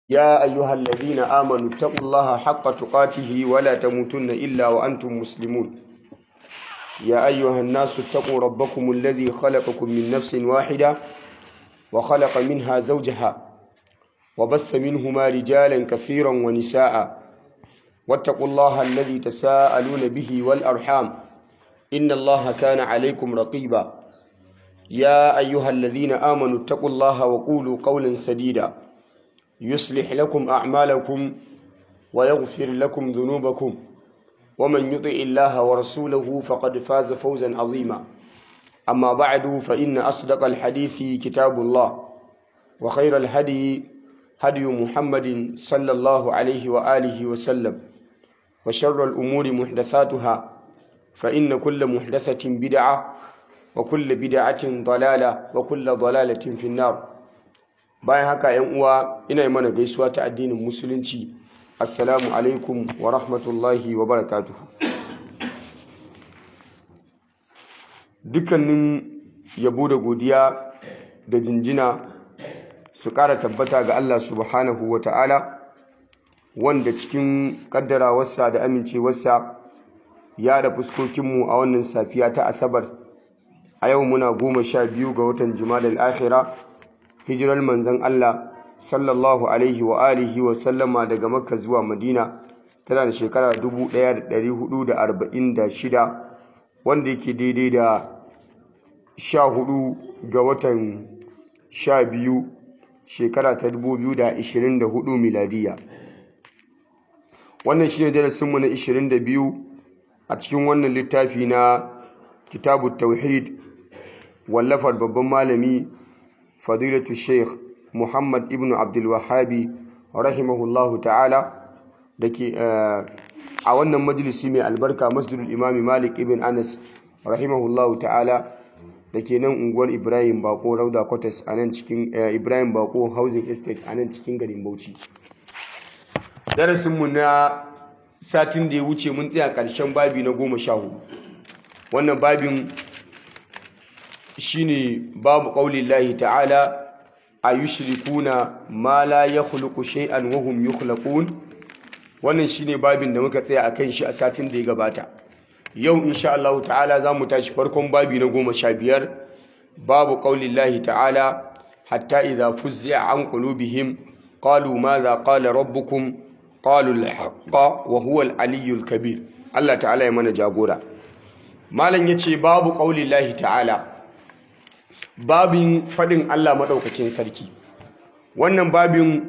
يا أيها الذين آمنوا اتقوا الله حق تقاته ولا تموتن إلا وأنتم مسلمون يا أيها الناس اتقوا ربكم الذي خلقكم من نفس واحدة وخلق منها زوجها وبث منهما رجالا كثيرا ونساء واتقوا الله الذي تساءلون به والأرحام إن الله كان عليكم رقيبا يا أيها الذين آمنوا اتقوا الله وقولوا قولا سديدا يصلح لكم أعمالكم ويغفر لكم ذنوبكم ومن يطع الله ورسوله فقد فاز فوزا عظيما أما بعد فإن أصدق الحديث كتاب الله وخير الهدي هدي محمد صلى الله عليه وآله وسلم وشر الأمور محدثاتها فإن كل محدثة بدعة وكل بدعة ضلالة وكل ضلالة في النار bayan haka yan uwa ina yi mana gaisuwa ta addinin musulunci assalamu alaikum wa rahmatullahi wa barakatuhu dukkanin yabo da godiya da jinjina su ƙara tabbata ga Allah subhanahu wa ta'ala wanda cikin ƙaddarawarsa da amincewarsa ya da fuskokinmu a wannan safiya ta asabar a yau muna goma sha biyu ga watan jima'a akhira hijirar manzan Allah sallallahu alaihi wa alihi wa sallama daga makka zuwa madina tana da shekara 1446 wanda yake daidai da 14 ga watan 12 shekara ta 2024 miladiya wannan shi ne darasinmu na 22 a cikin wannan littafi na kitabu tauhid wallafar babban malami fadilatu sheikh muhammad ibn abdulwahabi rahimahullahu ta'ala da ke a wannan majalisi mai albarka masjidul imami malik ibn anas rahimahullahu ta'ala da ke nan unguwar ibrahim bako rauda kwatas a nan cikin ibrahim bako housing estate a nan cikin garin bauchi darasinmu na satin da ya wuce mun tsaya ƙarshen babi na goma sha hudu wannan babin shine babu ƙaunin lahi ta'ala a yi shirikuna ma la ya khuluku shay'an wa hum yukhlaqun wannan shine babin da muka tsaya akan shi a satin da ya gabata yau insha Allah ta'ala za mu tashi farkon babi na goma sha biyar babu ƙaunin lahi ta'ala hatta idza fuzzi'a an qulubihim qalu madha qala rabbukum qalu al-haqqa wa huwa al-aliyyul kabir Allah ta'ala ya mana jagora malam yace babu ƙaunin lahi ta'ala babin faɗin Allah maɗaukakin sarki wannan babin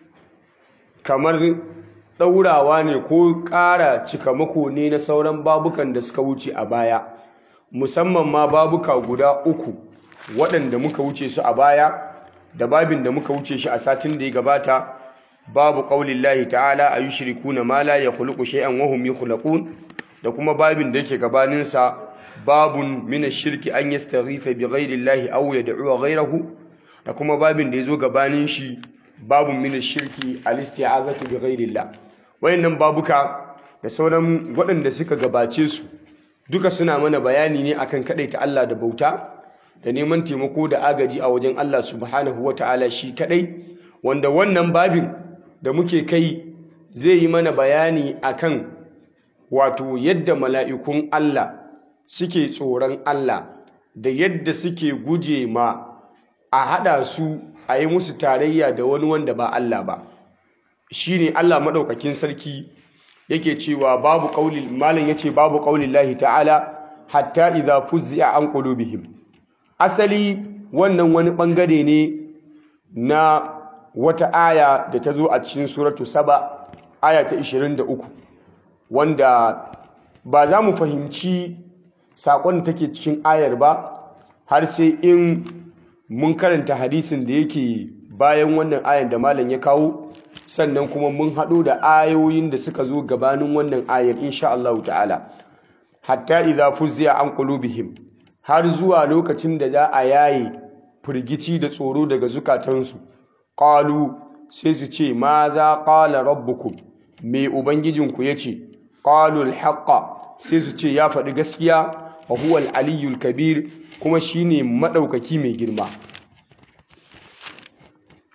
kamar ɗaurawa ne ko ƙara cikamako ne na sauran babukan da suka wuce a baya musamman ma babuka guda uku waɗanda muka wuce su a baya da babin da muka wuce shi a satin da ya gabata babu ƙaunin lahi ta'ala a yi shiriku na mala ya khuluku shay'an wahum yi da kuma babin da yake gabaninsa babun mina shirki an yastaghitha bi ghairi llahi aw yad'u ghayrahu da kuma babin da yazo gabanin shi babun mina shirki al-isti'azatu bi ghairi llah wayannan babuka da sauran waɗanda suka gabace su duka suna mana bayani ne akan kadaita Allah da bauta da neman taimako da agaji a wajen Allah subhanahu wata'ala shi kadai wanda wannan babin da muke kai zai yi mana bayani akan wato yadda mala'ikun Allah suke tsoron Allah da yadda suke guje ma a haɗa su a yi musu tarayya da wani wanda ba Allah ba shi ne Allah maɗaukakin sarki yake cewa babu ƙaunin malin ya ce babu ƙaunin lahi ta'ala hatta idha fuzzi'a an qulubihim asali wannan wani ɓangare ne na wata aya da ta zo a cikin suratu saba aya ta 23 wanda ba za mu fahimci saƙon da take cikin ayar ba har sai in mun karanta hadisin da yake bayan wannan ayar da malam ya kawo sannan kuma mun haɗo da ayoyin da suka zo gabanin wannan ayar insha Allah ta'ala hatta idza fuzziya an qulubihim har zuwa lokacin da za a yaye firgici da tsoro daga zukatansu qalu sai su ce ma za qala rabbukum me ubangijinku yace qalu al-haqqa sai su ce ya faɗi gaskiya wa huwa al-aliyyul kabir kuma shine madaukaki mai girma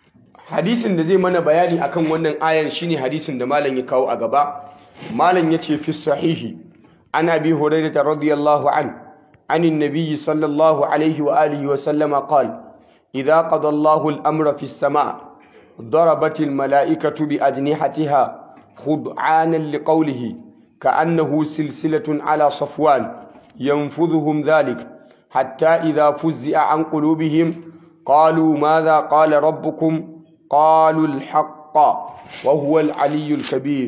hadisin da zai mana bayani akan wannan ayan shine hadisin da malam ya kawo a gaba malam yace fi sahihi ana bi hurairah radiyallahu an عن النبي صلى الله عليه وآله وسلم قال إذا قضى الله الأمر في السماء ضربت الملائكة بأجنحتها خضعانا لقوله كأنه سلسلة على صفوان ينفذهم ذلك حتى إذا فزع عن قلوبهم قالوا ماذا قال ربكم قالوا الحق وهو العلي الكبير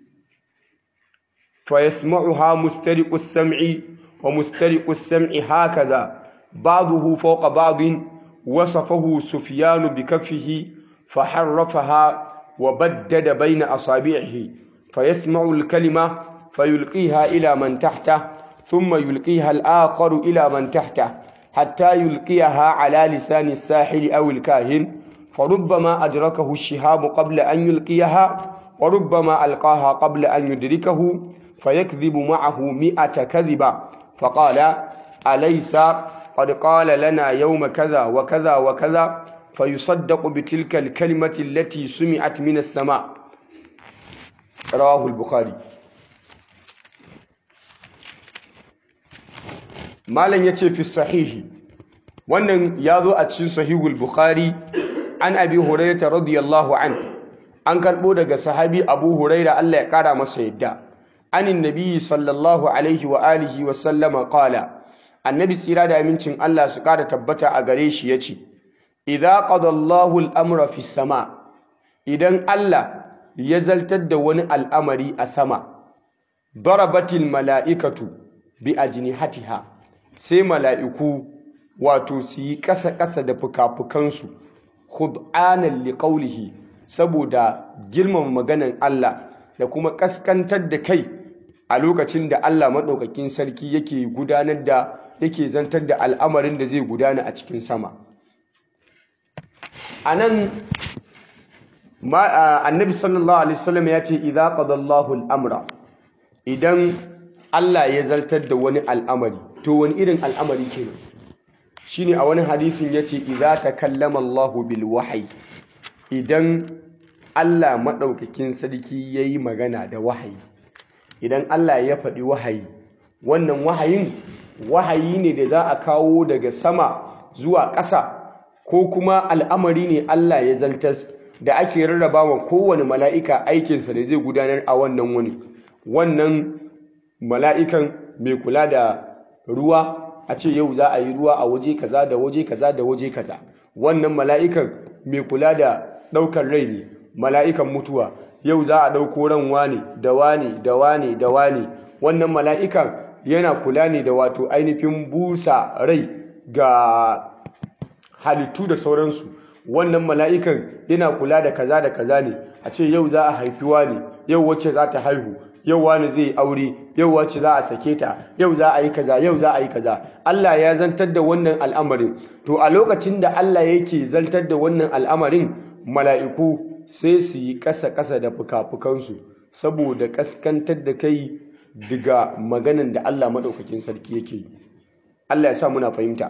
فيسمعها مسترق السمع ومسترق السمع هكذا بعضه فوق بعض وصفه سفيان بكفه فحرفها وبدد بين أصابعه فيسمع الكلمة فيلقيها إلى من تحته ثم يلقيها الآخر إلى من تحته حتى يلقيها على لسان الساحر أو الكاهن فربما أدركه الشهاب قبل أن يلقيها وربما ألقاها قبل أن يدركه فيكذب معه مئة كذبة فقال أليس قد قال لنا يوم كذا وكذا وكذا فيصدق بتلك الكلمة التي سمعت من السماء رواه البخاري malam ya ce fi sahihi wannan ya zo a cikin sahihul bukhari an abi hurairata radiyallahu an an karɓo daga sahabi abu huraira Allah ya ƙara masa yadda anin nabiyyi sallallahu alaihi wa alihi wa sallama qala annabi tsira da amincin Allah su ƙara tabbata a gare shi yace idza qada Allahu al-amra fi sama idan Allah ya zaltar da wani al'amari a sama darabatil mala'ikatu bi ajnihatiha sai mala'iku wato su yi ƙasa-ƙasa da fuka-fukansu khud'anan liqaulihi saboda girmama maganan Allah da kuma ƙaskantar da kai a lokacin da Allah maɗaukakin sarki yake gudanar da yake zantar da al'amarin da zai gudana a cikin sama a nan annabi sallallahu alaihi wasallam ya ce idza qadallahu al-amra idan Allah ya zartar da wani al'amari to wani irin al'amari kenan shine a wani hadisin yace idza takallama Allahu bil wahyi idan Allah madaukakin sarki yayi magana da wahayi idan Allah ya faɗi wahayi wannan wahayin wahayi ne da za a kawo daga sama zuwa ƙasa ko kuma al'amari ne Allah ya zaltas da ake rarraba wa kowane mala'ika aikinsa da zai gudanar a wannan wani wannan mala'ikan mai kula da ruwa a ce yau za a yi ruwa a waje kaza da waje kaza da waje kaza wannan mala'ikan mai kula da ɗaukar rai ne mala'ikan mutuwa yau za a ɗauko ran wane da wane da wane da wane wannan mala'ikan yana kula ne da wato ainihin busa rai ga halittu da sauransu wannan mala'ikan yana kula da kaza da kaza ne a ce yau za a haifi ne yau wacce za ta haihu yau wani zai aure yau wacce za a sake ta yau za a yi kaza yau za a yi kaza Allah ya zantar da wannan al'amarin to a lokacin da Allah yake zantar da wannan al'amarin mala'iku sai su yi ƙasa-ƙasa da fuka-fukansu saboda ƙaskantar da kai daga maganan da Allah maɗaukakin sarki yake yi Allah ya sa muna fahimta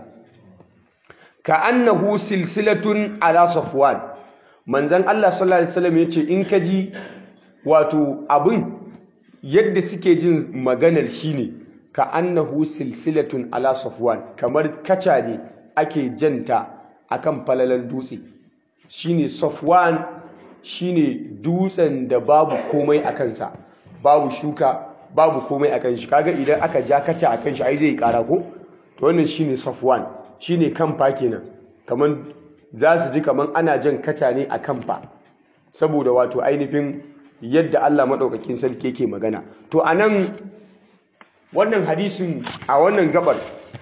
ka annahu silsilatun ala safwan manzon Allah sallallahu alaihi wasallam yace in ka ji wato abin yadda suke jin maganar shine ka annahu silsilatun ala safwan kamar kaca ne ake janta akan falalan dutse shine safwan shine dutsen da babu komai a kansa babu shuka babu komai a kan shi kaga idan aka ja kaca a kan shi ai zai kara ko to wannan shine safwan shine kamfa kenan kaman za su ji kaman ana jan kaca ne a kamfa saboda wato ainihin yadda Allah maɗaukakin sarki yake magana to anan wannan hadisin a wannan gabar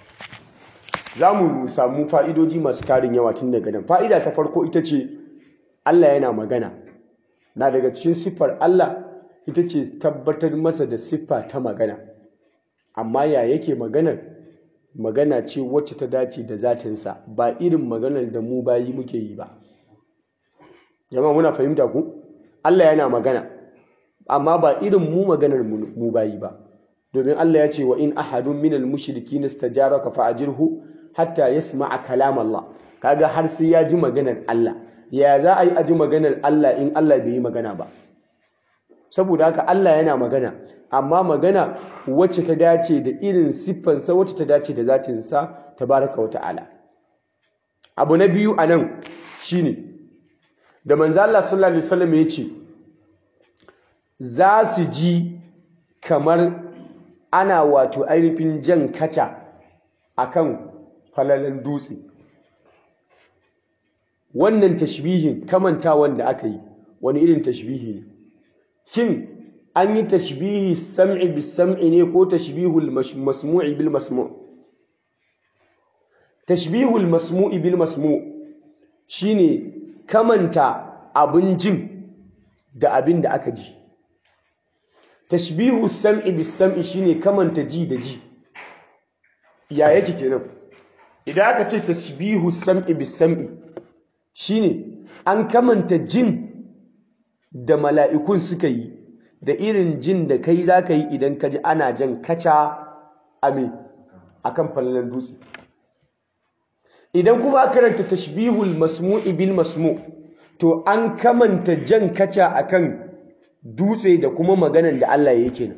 za mu samu fa'idoji masu tarin yawa tun daga nan fa'ida ta farko ita ce Allah yana magana na daga cikin siffar Allah ita ce tabbatar masa da siffa ta magana amma ya yake maganar magana ce wacce ta dace da zatinsa ba irin maganar da mu bayi muke yi ba jama'a muna fahimta ku Allah yana magana amma ba irin mu maganar mu bayi ba domin Allah ya ce wa in ahadun minal mushrikin istajaraka fa'ajirhu hatta yasma'a kalam Allah kaga har sai ya ji maganar Allah ya za a yi aji maganar Allah in Allah bai yi magana ba saboda haka Allah yana magana amma magana wacce ta dace da irin siffansa wacce ta dace da zatinsa tabaraka wa ta'ala abu na biyu a nan shine da manzo Allah sallallahu alaihi wasallam ya ce za su ji kamar ana wato ainihin jan kaca akan falalan dutse wannan tashbihin kamantawan da aka yi wani irin tashbihi ne shin an yi tashbihi sam'i bis sam'i ne ko tashbihul masmu'i bil masmu' tashbihul masmu'i bil masmu' shine kamanta abin jin da abin da aka ji tashbihu sam'i bis sam'i shine kamanta ji da ji ya yake kenan idan aka ce tashbihu sam'i bis sam'i shine an kamanta jin da mala'ikun suka yi da irin jin da kai za ka yi idan ka ji ana jan kaca a me a kan fallon dutse idan kuma aka karanta tashbihul masmu'i bil masmu to an kamanta jan kaca a kan dutse da kuma maganan da Allah ya yake nan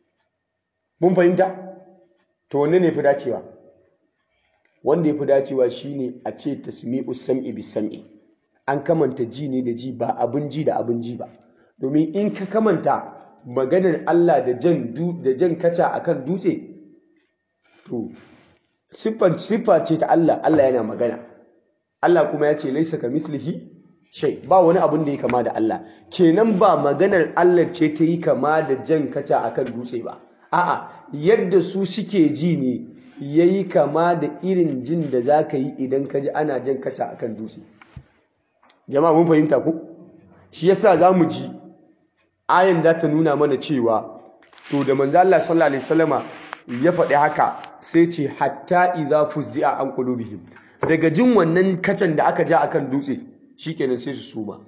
mun fahimta to wanne ne fi dacewa wanda ya fi dacewa shine a ce tasmi'u sam'i bis sam'i an kamanta ji ne da ji ba abin ji da abin ji ba domin in ka kamanta maganar Allah da jan da jan kaca akan dutse to siffar siffa ce ta Allah Allah yana magana Allah kuma ya ce laisa kamithlihi shay ba wani abin da ya kama da Allah kenan ba maganar Allah ce ta yi kama da jan kaca akan dutse ba a'a yadda su suke ji ne yayi kama da irin jin da zaka yi idan ka ji ana jan kaca akan dutse jama'a mun fahimta ku shi yasa zamu ji ayan da ta nuna mana cewa to da manzo Allah sallallahu alaihi wasallama ya faɗi haka sai ce hatta idza fuzzi'a an qulubihim daga jin wannan kacan da aka ja akan dutse shikenan sai su suma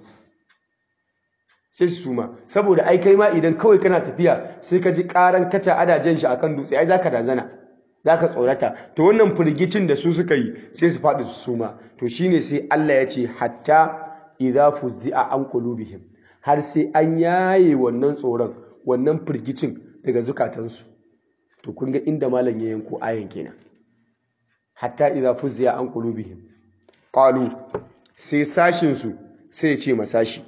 sai su suma saboda ai kai ma idan kawai kana tafiya sai ka ji karan kaca ada jan shi akan dutse ai zaka dazana zaka tsorata to wannan firgicin da su suka yi sai su faɗi su suma to shine sai Allah ya ce hatta idza fuzzi'a an qulubihim har sai an yaye wannan tsoron wannan firgicin daga zukatansu to kun ga inda malam ya yanko ayan kenan hatta idza fuzzi'a an qulubihim qalu sai sashin su sai ya ce masashi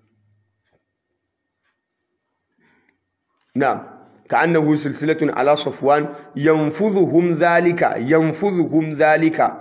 na'am ka'annahu silsilatun ala safwan yanfudhuhum zalika yanfudhuhum zalika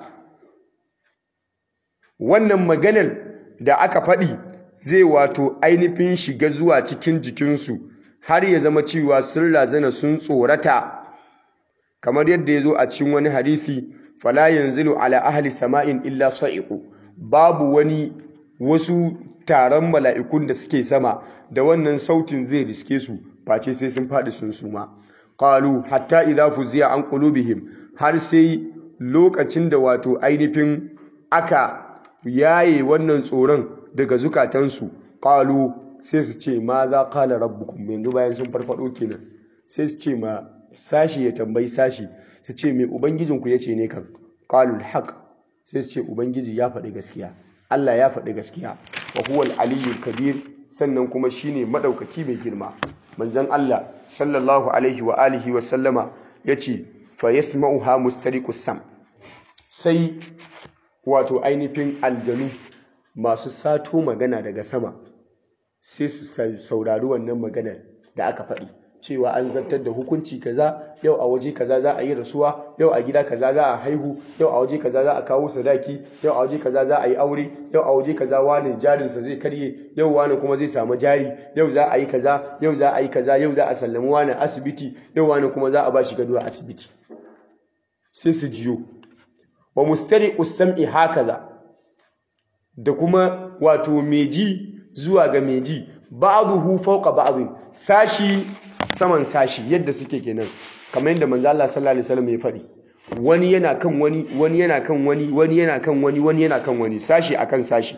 wannan maganar da aka faɗi zai wato ainihin shiga zuwa cikin jikinsu har ya zama cewa sun razana sun tsorata kamar yadda ya zo a cikin wani hadisi fala yanzilu ala ahli sama'in illa sa'iqu babu wani wasu taron mala'ikun da suke sama da wannan sautin zai riske su face sai sun faɗi sun suma qalu hatta idza fuziya an qulubihim har sai lokacin da wato ainihin aka yaye wannan tsoron daga zukatansu qalu sai su ce ma za qala rabbukum yanzu bayan sun farfado kenan sai su ce ma sashi ya tambayi sashi su ce mai ubangijinku yace ne kan qalul haq sai su ce ubangiji ya faɗi gaskiya Allah ya faɗi gaskiya wa huwal aliyyul kabir sannan kuma shine madaukaki mai girma manzon Allah sallallahu alaihi wa alihi wa sallama yace fa yasma'uha mustariqus sam sai wato ainihin aljanu masu sato magana daga sama sai su saurari wannan maganar da aka faɗi cewa an zartar da hukunci kaza yau a waje kaza za a yi rasuwa yau a gida kaza za a haihu yau a waje kaza za a kawo sadaki yau a waje kaza za a yi aure yau a waje kaza wani jarinsa zai karye yau wani kuma zai samu jari yau za a yi kaza yau za a yi kaza yau za a sallami wani asibiti yau wani kuma za a ba shi gado a asibiti sai su jiyo wa mustari usam'i hakaza da kuma wato meji zuwa ga meji ba'dhu fawqa ba'd sashi saman sashi yadda suke kenan kamar yadda manzo Allah sallallahu alaihi wasallam ya faɗi wani yana kan wani wani yana kan wani wani yana kan wani wani yana kan wani sashi akan sashi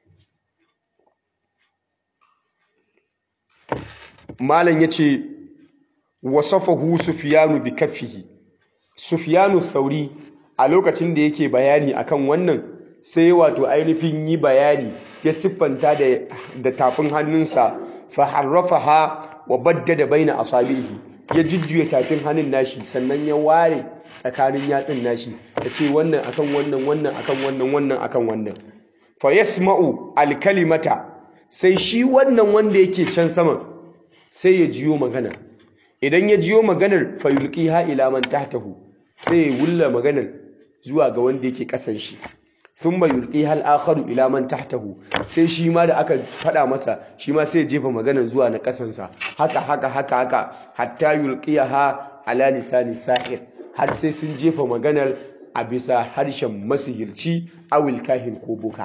malam yace wasafahu sufyanu bi kaffihi sufyanu thauri a lokacin da yake bayani akan wannan sai wato ainihin yi bayani ya siffanta da tafin hannunsa fa harrafaha wa baddada baina asabihi ya jujjuya tafin hannun nashi sannan ya ware tsakanin yatsun nashi ya ce wannan akan wannan wannan akan wannan wannan akan wannan fa yasma'u alkalimata sai shi wannan wanda yake can saman sai ya jiyo magana idan ya jiyo maganar fa yulqiha ila man tahtahu sai ya wulla maganar zuwa ga wanda yake kasan shi thumma yulqiha al-akharu ila man tahtahu sai shi ma da aka fada masa shi ma sai ya jefa maganar zuwa na kasansa haka haka haka haka hatta yulqiha ala lisani sahir har sai sun jefa maganar a bisa harshen masihirci awil kahin ko boka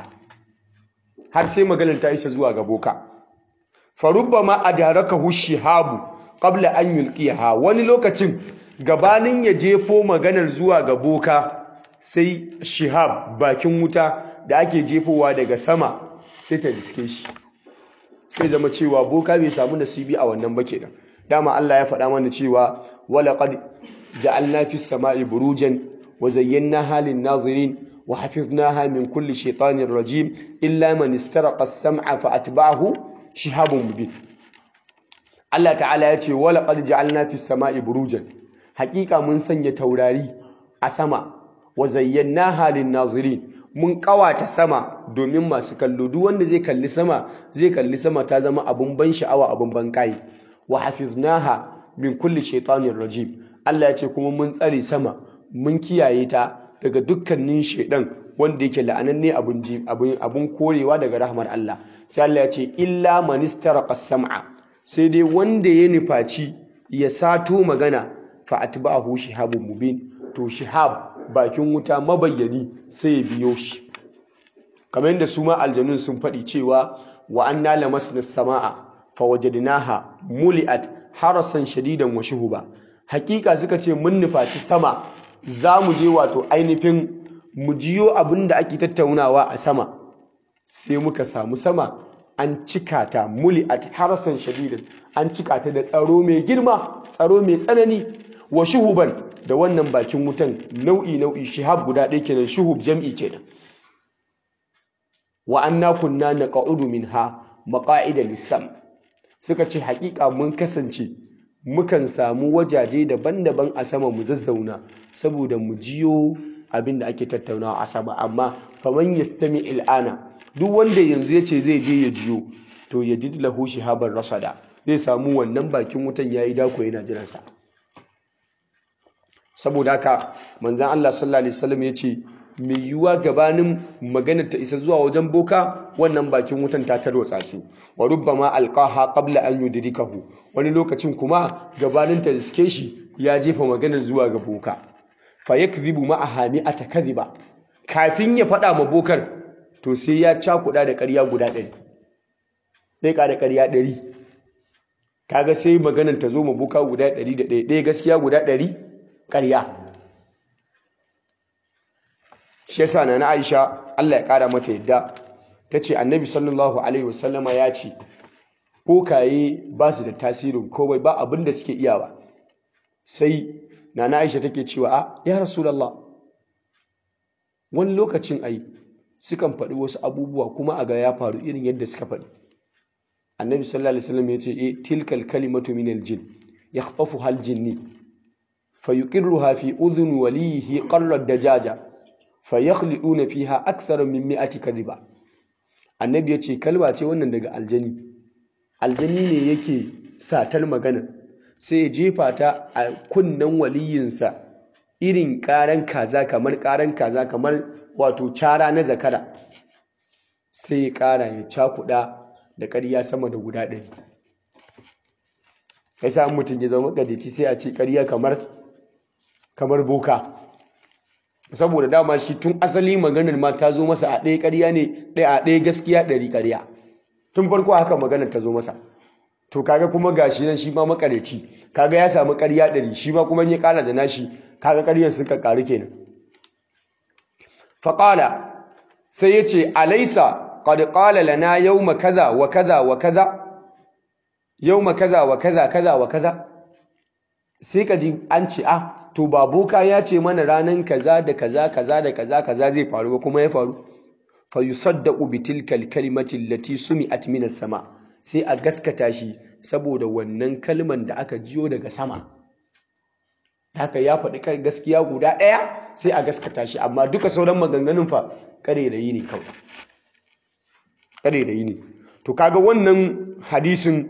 har sai maganar ta isa zuwa ga boka farubbama adarakahu shihabu qabla an yulqiha wani lokacin gabanin ya jefo maganar zuwa ga boka sai shihab bakin wuta da ake jefowa daga sama sai ta diske shi sai zama cewa boka bai samu nasibi a wannan ba kenan dama Allah ya faɗa mana cewa walaqad ja'alna fis sama'i burujan wa zayyanaha lin nazirin wa hafiznaha min kulli shaytanir rajim illa man istaraqa as-sam'a fa atba'ahu shihabun mubin Allah ta'ala ya ce walaqad ja'alna fis sama'i burujan haƙiƙa mun sanya taurari a sama wa zayyanaha lin nazirin mun kawata sama domin masu kallo duk wanda zai kalli sama zai kalli sama ta zama abun ban sha'awa abun ban kai wa hafiznaha min kulli shaytanir rajim Allah ya ce kuma mun tsare sama mun kiyaye ta daga dukkanin shaidan wanda yake la'ananne abun abun abun korewa daga rahmar Allah sai Allah ya ce illa man istaraqa sam'a sai dai wanda ya nufaci ya sato magana fa atba'ahu shihabun mubin to shihab bakin wuta mabayyani sai ya biyo shi kamar yadda su ma aljanun sun faɗi cewa wa anna lamasna samaa fa wajadnaha muli'at harasan shadidan wa shuhuba hakika suka ce mun nufaci sama za mu je wato ainihin mu jiyo abin da ake tattaunawa a sama sai muka samu sama an cika ta muli'at harasan shadidan an cika ta da tsaro mai girma tsaro mai tsanani wa shuhuban da wannan bakin wutan nau'i nau'i shihab guda ɗaya kenan shuhub jam'i kenan wa anna kunna naqa'udu minha maqa'ida lis-sam suka ce haƙiƙa mun kasance mukan samu wajaje daban-daban a sama mu zazzauna saboda mu jiyo abin da ake tattaunawa a sama amma faman yastami il'ana duk wanda yanzu ya ce zai je ya jiyo to ya ji lahu shihaban rasada zai samu wannan bakin wutan yayi dako yana jiransa saboda haka manzan Allah sallallahu alaihi wasallam ya ce mai yiwuwa gabanin maganar ta isa zuwa wajen boka wannan bakin wutan ta tarwatsa su wa rubbama alqaha qabla an yudrikahu wani lokacin kuma gabanin ta riske shi ya jefa maganar zuwa ga boka fa yakdhibu ma'aha mi'ata kadhiba kafin ya faɗa ma bokar to sai ya cakuɗa da ƙarya guda ɗari sai ka da ƙarya ɗari kaga sai maganar ta zo ma boka guda ɗari da ɗaya ɗaya gaskiya guda ɗari ƙarya shi yasa na na Aisha Allah ya ƙara mata yadda ta ce annabi sallallahu alaihi wasallama ya ce kokaye ba su da tasirin komai ba abin da suke iya ba sai na na Aisha take cewa a ya rasulullah wani lokacin ai sukan faɗi wasu abubuwa kuma a ga ya faru irin yadda suka faɗi annabi sallallahu alaihi wasallam ya ce eh tilkal kalimatu min aljin yakhtafuha aljinni fayuqirruha fi udhun walihi qarra dajaja fayakhliduna fiha akthar min mi'ati kadhiba annabi ya ce kalma ce wannan daga aljani aljani ne yake satar magana sai ya jefa ta a kunnen waliyinsa irin karan kaza kamar karan kaza kamar wato cara na zakara sai ya kara ya cakuda da ƙarya sama da guda ɗari ya sa mutum ya zama gadaci sai a ce ƙarya kamar kamar boka saboda dama shi tun asali maganar ma ta zo masa a ɗaya ƙarya ne ɗaya a ɗaya gaskiya ɗari ƙarya tun farko haka maganar ta zo masa to kaga kuma gashi nan shi ma makareci kaga ya samu ƙarya ɗari shi ma kuma ya ƙara da nashi kaga ƙaryar suka ƙaru kenan faƙala sai ya ce alaisa qad qala lana yawma kaza wa kaza wa kaza yawma kaza wa kaza kaza wa kaza sai ka ji an ce ah to ba boka ya ce mana ranan kaza da kaza kaza da kaza kaza zai faru ba kuma ya faru fa yusaddaqu bi tilka al-kalimati allati sumi'at min as-sama sai a gaskata shi saboda wannan kalman da aka jiyo daga sama haka ya faɗi kai gaskiya guda ɗaya sai a gaskata shi amma duka sauran maganganun fa ƙarerayi ne kawai ƙarerayi ne to kaga wannan hadisin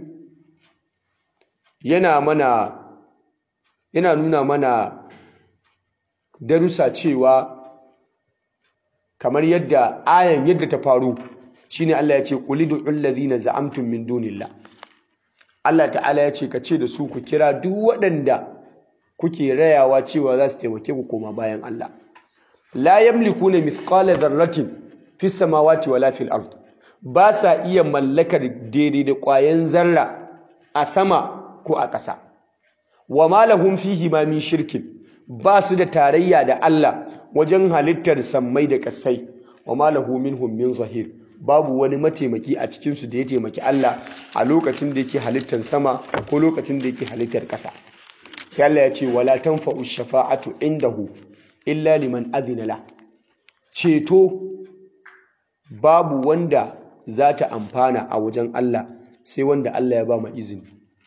yana mana yana nuna mana darussa cewa kamar yadda ayan yadda ta faru shine Allah ya ce qulidu allazina za'amtum min dunillah Allah ta'ala ya ce ka ce da su ku kira duk waɗanda kuke rayawa cewa za su taimake ku koma bayan Allah la yamlikuna mithqala dharratin fis samawati wala fil ard ba sa iya mallakar daidai da ƙwayan zarra a sama ko a ƙasa wa ma lahum fihi ma min shirkin ba su da tarayya da Allah wajen halittar sammai da ƙasai wa ma lahu minhum min zahir babu wani mataimaki a cikin su da ya taimaki Allah a lokacin da yake halittar sama ko lokacin da yake halittar ƙasa sai Allah ya ce wala tanfa'u shafa'atu indahu illa liman adhina la ceto babu wanda za ta amfana a wajen Allah sai wanda Allah ya ba ma izini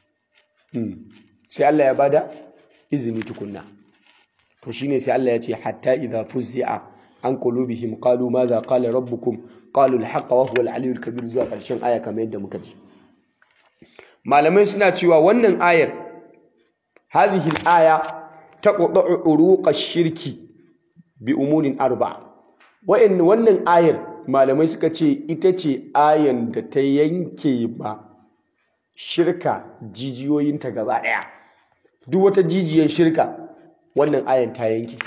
sai Allah ya bada izini tukunna to shine sai Allah ya ce hatta idza fuzzi'a an qulubihim qalu madha qala rabbukum qalu al-haqqa wa huwa al-aliyyul kabir zuwa karshen aya kamar yadda muka ji malamai suna cewa wannan ayar hadhihi al-aya taqta'u uruq ash-shirki bi umurin arba wa'in wannan ayar malamai suka ce ita ce ayan da ta yanke ba shirka jijiyoyinta gaba ɗaya duk wata jijiyar shirka wannan ayan ta yanke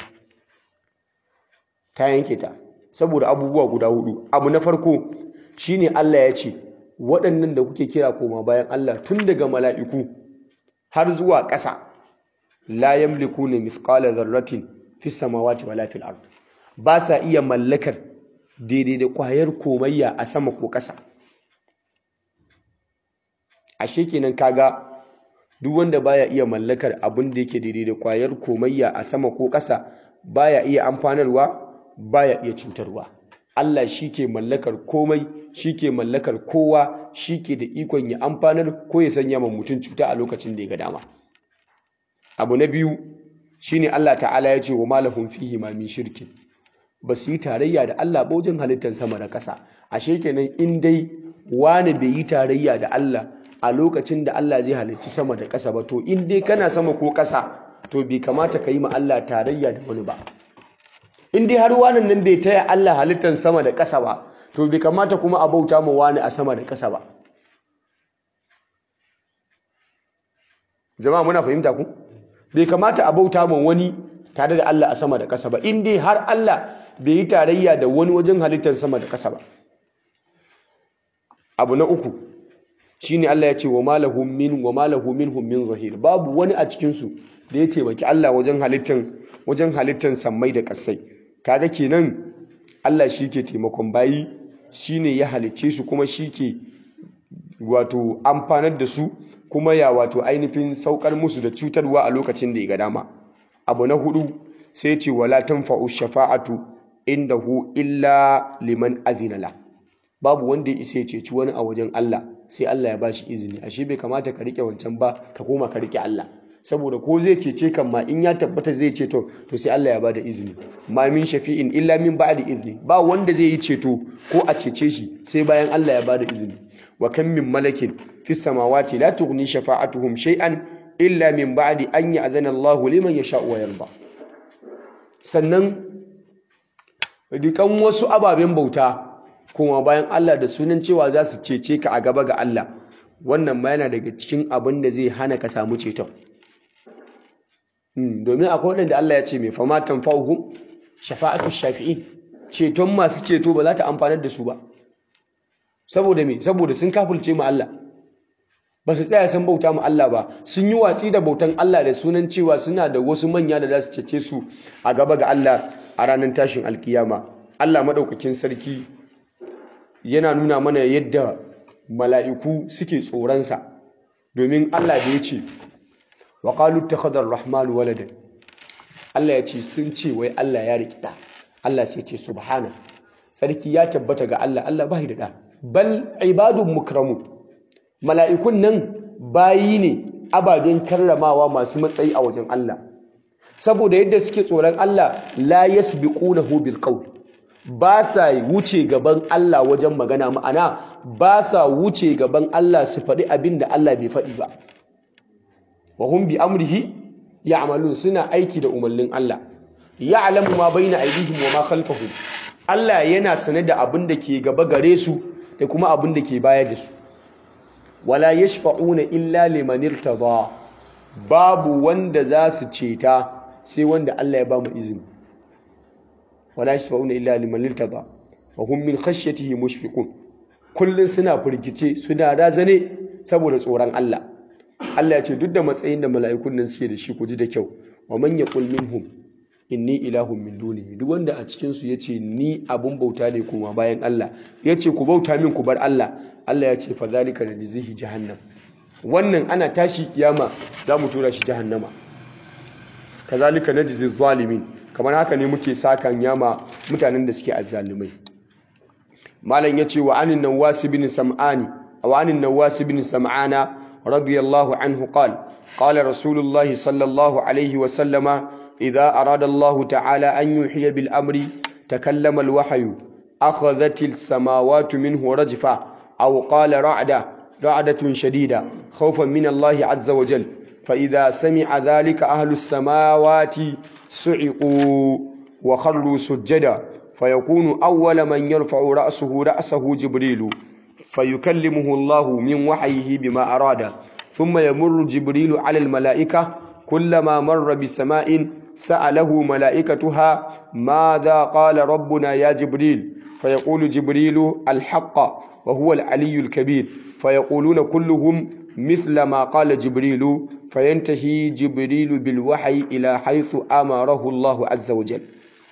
ta yanke ta saboda abubuwa guda hudu abu na farko shine Allah ya ce waɗannan da kuke kira koma bayan Allah tun daga mala'iku har zuwa ƙasa la yamlikuna mithqala dharratin fis samawati wala fil ard ba sa iya mallakar daidai da ƙwayar komayya a sama ko ƙasa ashe kenan kaga duk wanda baya iya mallakar abin da yake daidai da ƙwayar komayya a sama ko ƙasa baya iya amfanarwa baya iya cutarwa Allah shi ke mallakar komai shi ke mallakar kowa shi ke da ikon ya amfanar ko ya sanya ma mutum cuta a lokacin da ya ga dama abu na biyu shine Allah ta'ala ya ce wa malahum fihi ma min shirkin ba su yi tarayya da Allah ba wajen halittar sama da ƙasa ashe kenan in dai wani bai yi tarayya da Allah a lokacin da Allah zai halicci sama da ƙasa ba to in dai kana sama ko ƙasa to bai kamata ka yi ma Allah tarayya da wani ba in dai har wani nan bai taya Allah halittar sama da ƙasa ba to bai kamata kuma a bauta ma wani a sama da ƙasa ba jama'a muna fahimta ku bai kamata a bauta ma wani tare da Allah a sama da ƙasa ba in dai har Allah bai yi tarayya da wani wajen halittar sama da ƙasa ba abu na uku shine Allah ya ce wa malahum min wa malahum minhum min zahir babu wani a cikin su da ya taimaki Allah wajen halittar wajen halittar sammai da ƙasai kaga kenan Allah shi ke taimakon bayi shine ya halicce su kuma shi ke wato amfanar da su kuma ya wato ainihin saukar musu da cutarwa a lokacin da ya ga dama abu na hudu sai ce wala tanfa'u shafa'atu indahu illa liman azina la babu wanda ya isa ya ceci wani a wajen Allah sai Allah ya bashi izini ashe bai kamata ka rike wancan ba ka koma ka rike Allah saboda ko zai cece kan ma in ya tabbata zai ceto to sai Allah ya bada izini ma min shafi'in illa min ba'di izni ba wanda zai yi ceto ko a cece shi sai bayan Allah ya bada izini wa kam min malakin fis samawati la tughni shafa'atuhum shay'an illa min ba'di an ya'zana Allahu liman yasha'u wa yarda sannan dukan wasu ababen bauta kuma bayan Allah da sunan cewa za su cece ka a gaba ga Allah wannan ma yana daga cikin abin da zai hana ka samu ceton domin akwai waɗanda Allah ya ce mai fama tanfa'uhum shafa'atu shafi'in ceton masu ceto ba za ta amfanar da su ba saboda me saboda sun kafulce mu Allah ba su tsaya sun bauta mu Allah ba sun yi watsi da bautan Allah da sunan cewa suna da wasu manya da za su cece su a gaba ga Allah a ranar tashin alkiyama Allah madaukakin sarki yana nuna mana yadda mala'iku suke tsoronsa domin Allah da ya ce wa qalu ittakhadha ar-rahman waladan Allah ya ce sun ce wai Allah ya riƙi da Allah sai ce subhana sarki ya tabbata ga Allah Allah bai da da bal ibadun mukramu mala'ikun nan bayi ne ababen karramawa masu matsayi a wajen Allah saboda yadda suke tsoron Allah la yasbiqunahu bil qawl ba sa wuce gaban Allah wajen magana ma'ana ba sa wuce gaban Allah su faɗi abin da Allah bai faɗi ba wa hum bi amrihi ya'malun suna aiki da umarnin Allah ya'lamu ma baina aydihim wa ma khalfahum Allah yana sane da abin da ke gaba gare su da kuma abin da ke baya da su wala yashfa'una illa liman irtada babu wanda za su ceta sai wanda Allah ya ba mu izini wala yashfa'una illa liman irtada wa hum min khashyatihi mushfiqun kullun suna firgice suna razane saboda tsoron Allah Allah ya ce duk da matsayin da mala'ikun nan suke da shi ku ji da kyau wa man yaqul minhum inni ilahun min dunihi duk wanda a cikin su yace ni abun bauta ne kuma bayan Allah yace ku bauta min ku bar Allah Allah ya ce fa zalika najzihi jahannam wannan ana tashi kiyama za mu tura shi jahannama kazalika najzi zalimin kamar haka ne muke sakan yama mutanen da suke azzalumai malam yace wa anin nawas bin sam'ani wa anin nawas bin sam'ana radiyallahu anhu qala qala rasulullah sallallahu alaihi wa sallama idza arada Allah ta'ala an yuhiya bil amri takallama al wahyu akhadhat al samawati minhu rajfa aw qala ra'da ra'datun shadida khawfan min Allah azza wa jalla فإذا سمع ذلك أهل السماوات سعقوا وخروا سجدا فيكون أول من يرفع رأسه رأسه جبريل فيكلمه الله من وحيه بما أراد ثم يمر جبريل على الملائكة كلما مر بسماء سأله ملائكتها ماذا قال ربنا يا جبريل فيقول جبريل الحق وهو العلي الكبير فيقولون كلهم مثل ما قال جبريل فينتهي جبريل بالوحي إلى حيث أمره الله عز وجل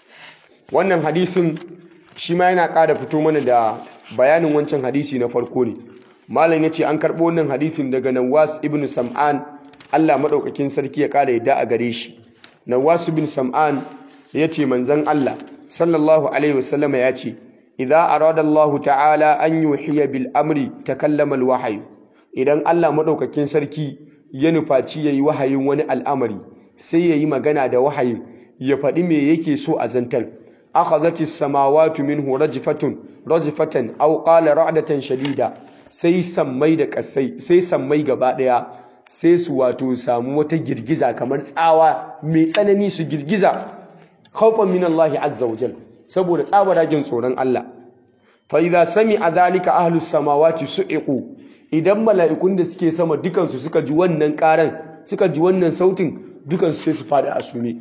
wannan hadisin shi ma yana ƙara fito mana da bayanin wancan hadisi na farko ne malam yace an karɓo wannan hadisin daga Nawas ibn Sam'an Allah madaukakin sarki ya ƙara yadda a gare shi Nawas ibn Sam'an yace manzon Allah sallallahu alaihi wasallama yace idza arada Allah ta'ala an yuhiya bil amri takallama al wahyu idan Allah madaukakin sarki ya nufaci yayi wahayin wani al'amari sai yayi magana da wahayin ya faɗi me yake so a zantar akhadhati samawati minhu rajfatun rajfatan aw qala ra'datan shadida sai sammai da kasai sai sammai gaba daya sai su wato samu wata girgiza kamar tsawa mai tsanani su girgiza khawfan min Allah azza wa jal saboda tsabaragen tsoron Allah fa idza sami'a dhalika ahlus samawati su'iqu idan mala'ikun da suke sama dukansu suka ji wannan karan suka ji wannan sautin dukansu sai su fada a sume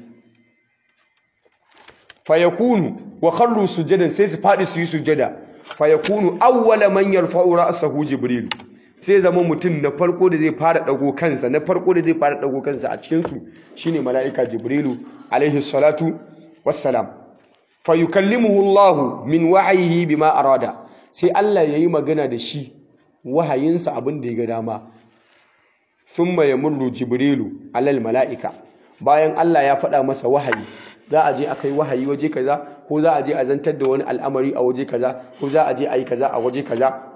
fayakunu wa kharru sujadan sai su fadi su yi sujada fayakunu awwala man yarfa'u ra'sahu jibril sai zama mutum na farko da zai fara dago kansa na farko da zai fara dago kansa a cikin su shine mala'ika jibrilu alaihi salatu wassalam fayukallimuhu Allah min wahyihi bima arada sai Allah yayi magana da shi wahayinsa abin da ya ga dama thumma yamurru jibrilu alal mala'ika bayan Allah ya faɗa masa wahayi za a je a kai wahayi waje kaza ko za a je a zantar da wani al'amari a waje kaza ko za a je a yi kaza a waje kaza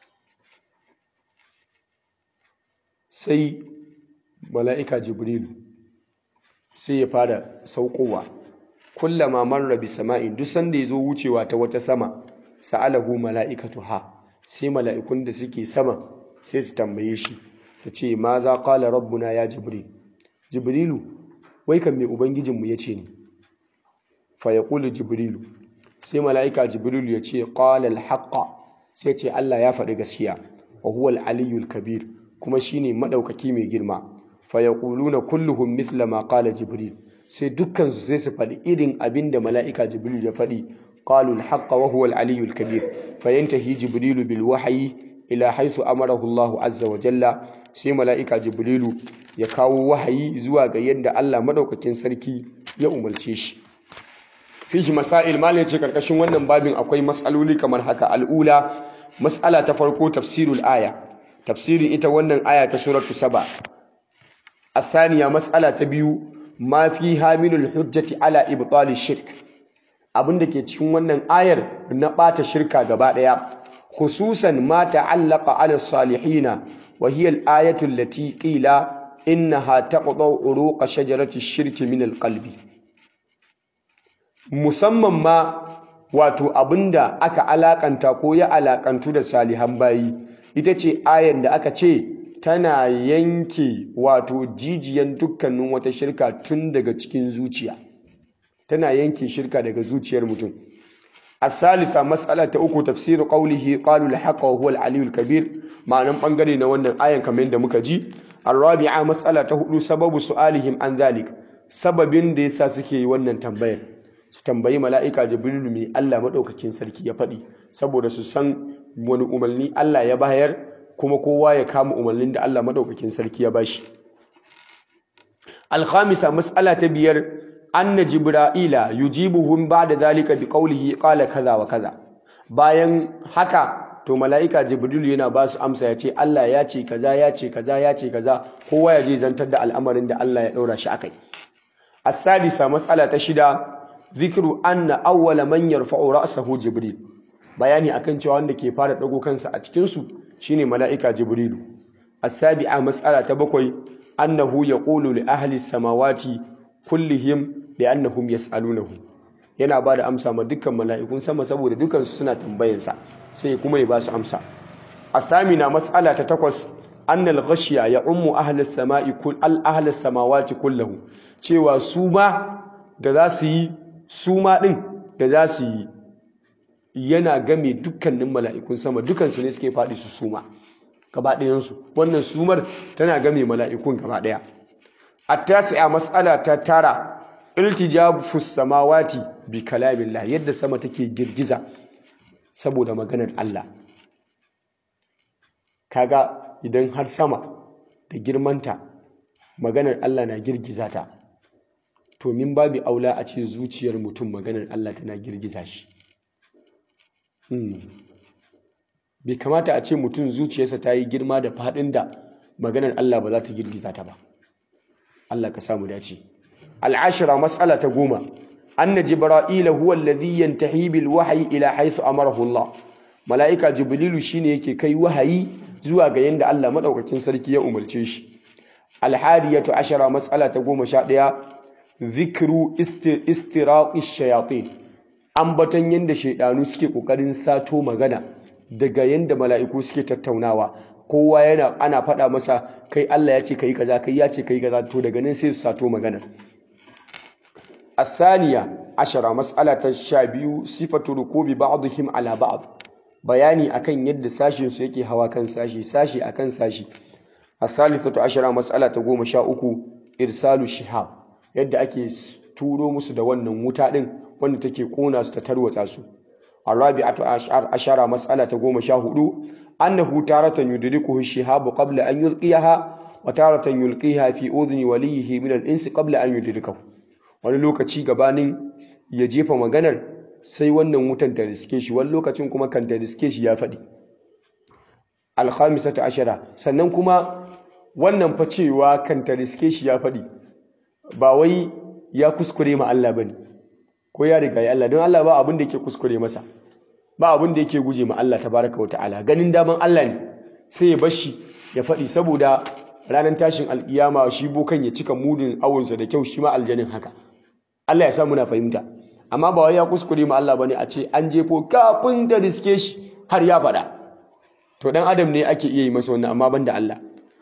sai mala'ika jibrilu sai ya fara saukowa kullama marra bi sama'in duk sanda ya zo wucewa ta wata sama sa'alahu mala'ikatuha sai mala'ikun da suke sama sai su tambaye shi su ce ma za qala rabbuna ya jibril jibrilu wai kan me ubangijinmu ya ce ne fayaqulu jibrilu sai mala'ika jibrilu ya ce qala al-haqqa sai ce Allah ya faɗi gaskiya wa huwa al-aliyyul kabir kuma shine madaukaki mai girma fayaquluna kulluhum mithla ma qala jibril sai dukkan su sai su faɗi irin abin da mala'ika jibrilu ya faɗi qalu al-haqqa wa huwa al-aliyyul kabir fayantahi jibrilu bil wahyi ila haythu amarahu Allah azza wa jalla sai mala'ika jibrilu ya kawo wahayi zuwa ga yadda Allah madaukakin sarki ya umarce shi fihi masail malai ce karkashin wannan babin akwai mas'aloli kamar haka al'ula mas'ala ta farko tafsirul aya tafsirin ita wannan aya ta suratu saba الثانية مسألة تبيو ما فيها من الحجة على إبطال الشرك abin da ke cikin wannan ayar na ɓata shirka gaba ɗaya khususan ma ta'allaqa 'ala salihina wa hiya al-ayatu allati qila innaha taqta'u uruqa shajarati ash-shirki min al-qalbi musamman ma wato abinda aka alakanta ko ya alakantu da salihan bayi ita ce ayar da aka ce tana yanke wato jijiyan dukkanin wata shirka tun daga cikin zuciya tana yanke shirka daga zuciyar mutum الثالثة مسألة أكو تفسير قوله قالوا الحق وهو العلي الكبير معنى بانغري na wannan ayan kamar yadda muka ji الرابعة مسألة hudu sababu su'alihim an ذلك sababin da yasa suke yi wannan tambayar su tambayi mala'ika jibrilu mai Allah madaukakin sarki ya faɗi saboda su san wani umarni Allah ya bayar kuma kowa ya kama umarnin da Allah madaukakin sarki ya bashi الخامسة مسألة biyar anna jibra'ila yujibuhum ba'da zalika biqawlihi qala kaza wa kaza bayan haka to mala'ika jibril yana ba su amsa ya ce Allah ya ce kaza ya ce kaza ya ce kaza kowa ya je zantar da al'amarin da Allah ya daura shi akai as-sadisa mas'ala ta shida zikru anna awwala man yarfa'u ra'sahu jibril bayani akan cewa wanda ke fara dago kansa a cikin su shine mala'ika jibrilu as-sabi'a mas'ala ta bakwai annahu yaqulu li ahli as-samawati kullihim li'annahum yas'alunahu yana ba da amsa ma dukkan mala'ikun sama saboda dukansu suna tambayansa sai kuma ya ba su amsa athamina mas'ala ta takwas annal ghashiya ya ummu ahlis sama'i kull al ahlis samawati kullahu cewa su ma da za su yi su ma din da za su yi yana game dukkanin mala'ikun sama dukansu ne suke faɗi su suma gaba ɗayansu wannan sumar tana game mala'ikun gaba ɗaya التاسعة مسألة تترى التجاب في السماوات بكلام الله يد sama take girgiza saboda maganar Allah kaga idan har sama da girmanta maganar Allah na girgiza ta to min babu aula a ce zuciyar mutum maganar Allah tana girgiza shi bai kamata a ce mutum zuciyarsa ta yi girma da faɗin da maganar Allah ba za ta girgiza ta ba Allah ka samu dace al'ashira mas'ala ta goma anna jibra'ila huwa alladhi yantahi bil wahyi ila haythu amarahu Allah mala'ika jibrilu shine yake kai wahayi zuwa ga yanda Allah madaukakin sarki ya umarce shi alhadiyatu ashara mas'ala ta goma sha ɗaya zikru istiraqi shayatin ambatan yanda shaydanu suke kokarin sato magana daga yanda mala'iku suke tattaunawa kowa yana ana faɗa masa kai Allah ya ce kai kaza kai ya ce kai kaza to daga nan sai su sato magana الثانية عشرة مسألة الشابيو صفة ركوب بعضهم على بعض bayani akan yadda sashin su yake hawa kan sashi sashi akan sashi الثالثة عشرة مسألة goma sha uku irsalu shihab yadda ake turo musu da wannan wuta din wanda take kona su ta tarwatsa su الرابعة عشرة مسألة goma sha hudu أنه تارة يدركه الشهاب قبل أن يلقيها وتارة يلقيها في أذن وليه من الإنس قبل أن يدركه wani lokaci gabanin ya jefa maganar sai wannan wutan ta riske shi wani lokacin kuma kan ta riske shi ya faɗi alhamisata ashara sannan kuma wannan fa cewa kan ta riske shi ya faɗi ba wai ya kuskure ma Allah bane ko ya riga ya Allah don Allah ba abin da yake kuskure masa ba abin da yake guje ma Allah tabaraka wa ta'ala ganin daman Allah ne sai ya bashi ya faɗi saboda ranar tashin alkiyama shi bokan ya cika mudin awunsa da kyau shi ma aljanin haka Allah ya sa muna fahimta amma ba wai ya kuskure ma Allah bane a ce an jefo kafin da riske shi har ya faɗa to dan adam ne ake iya yi masa wannan amma banda Allah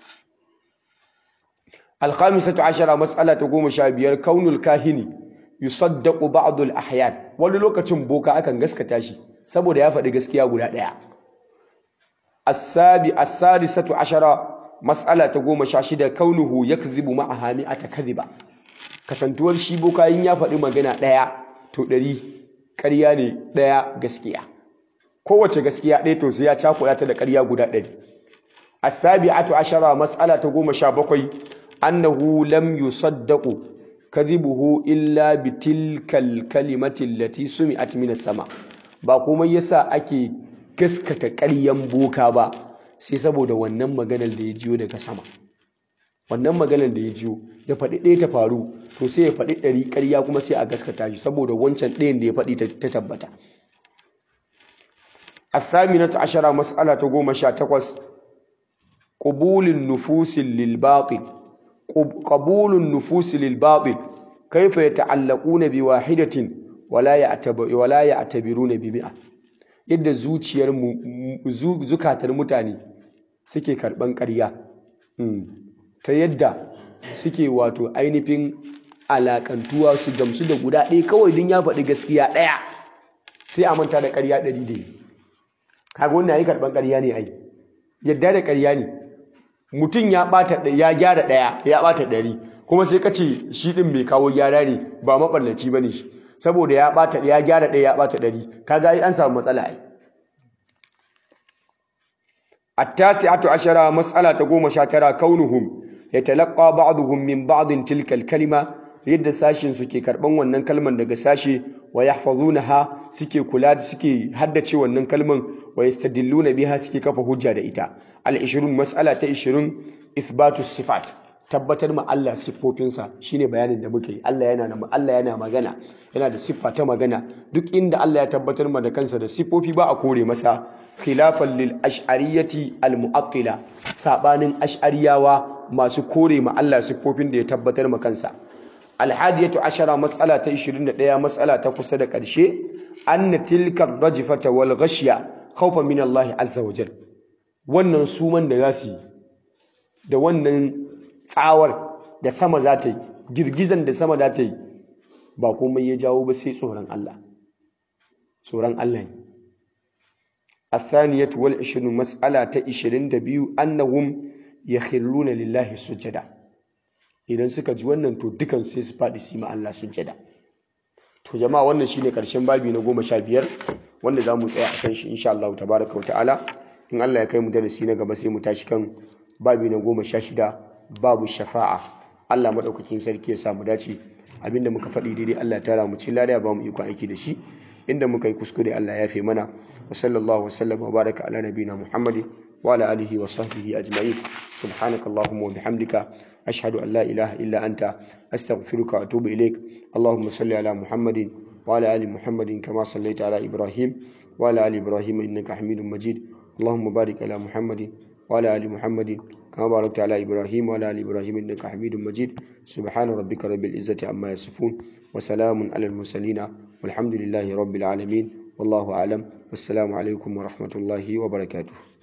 الخامسة عشرة مسألة قوم شابير كون الكاهن يصدق بعض الأحيان wani lokacin boka akan gaskata shi saboda ya faɗi gaskiya guda ɗaya asabi as-sadisatu ashara mas'ala ta goma sha shida kaunuhu yakdhibu ma'aha mi'ata kadhiba kasantuwar shi boka yin ya faɗi magana ɗaya to ɗari ƙarya ne ɗaya gaskiya kowace gaskiya ɗaya to sai ya cakuɗa ta da ƙarya guda ɗari as-sabi'atu ashara mas'ala ta goma sha bakwai annahu lam yusaddaqu kadhibuhu illa bitilkal kalimati allati sumi'at minas sama ba komai yasa ake gaskata ƙaryan boka ba sai saboda wannan maganar da ya jiyo daga sama wannan maganar da ya jiyo ya faɗi ɗaya ta faru to sai ya faɗi ɗari ƙarya kuma sai a gaskata shi saboda wancan ɗayan da ya faɗi ta tabbata الثامنة عشرة مسألة قوم شاتقوس قبول النفوس للباطل قبول النفوس للباطل كيف يتعلقون بواحدة ولا يعتبر ولا يعتبرون بمئة yadda zuciyar zukatar mutane suke karban ƙarya ta yadda suke wato ainihin alakantuwa su gamsu da guda ɗaya kawai din ya faɗi gaskiya ɗaya sai a manta da ƙarya ɗari da yi kaga wannan yayi karban ƙarya ne ai yadda da ƙarya ne mutum ya ɓata ya gyara ɗaya ya ɓata ɗari kuma sai ka ce shi ɗin mai kawo gyara ne ba maɓallaci ba ne shi saboda ya ɓata ya gyara ɗaya ya ɓata ɗari kaga ai an samu matsala ai التاسعة عشرة مسألة تقوم شاترا كونهم يتلقى بعضهم من بعض تلك الكلمة yadda sashin suke karban wannan kalman daga sashe wa yahfazunaha suke kula da suke haddace wannan kalman wa yastadilluna biha suke kafa hujja da ita al 20 mas'ala ta 20 ithbatu sifat tabbatar ma Allah siffofinsa shine bayanin da muke yi Allah yana da Allah yana magana yana da siffa ta magana duk inda Allah ya tabbatar ma da kansa da siffofi ba a kore masa khilafan lil ash'ariyati al mu'attila sabanin ash'ariyawa masu kore ma Allah siffofin da ya tabbatar ma kansa alhadiyatu ashara mas'ala ta 21 mas'ala ta kusa da ƙarshe anna tilka rajfata wal ghashya khawfan min Allah azza wa jal wannan suman da zasu yi da wannan tsawar da sama za ta yi girgizan da sama za ta yi ba komai ya jawo ba sai tsoron Allah tsoron Allah ne الثانية والعشرون مسألة عشرين دبيو أنهم يخرون لله سجدا idan suka ji wannan to dukan sai su faɗi su yi Allah sujjada to jama'a wannan shine karshen babi na goma sha biyar wanda za mu tsaya a kan shi insha Allah tabaraka wa ta'ala in Allah ya kai mu darasi na gaba sai mu tashi kan babi na goma sha shida babu shafa'a Allah madaukakin sarki ya sa mu dace abinda muka faɗi daidai Allah ya tara mu cikin lariya ba mu iko aiki da shi inda muka yi kuskure Allah ya fi mana wa sallallahu wa sallama wa baraka ala nabiyina Muhammadin wa ala alihi wa sahbihi ajma'in subhanakallahumma wa bihamdika أشهد أن لا إله إلا أنت أستغفرك وأتوب إليك اللهم صل على محمد وعلى آل محمد كما صليت على إبراهيم وعلى آل إبراهيم إنك حميد مجيد اللهم بارك على محمد وعلى آل محمد كما باركت على إبراهيم وعلى آل إبراهيم إنك حميد مجيد سبحان ربك رب العزة عما يصفون وسلام على المرسلين والحمد لله رب العالمين والله أعلم والسلام عليكم ورحمة الله وبركاته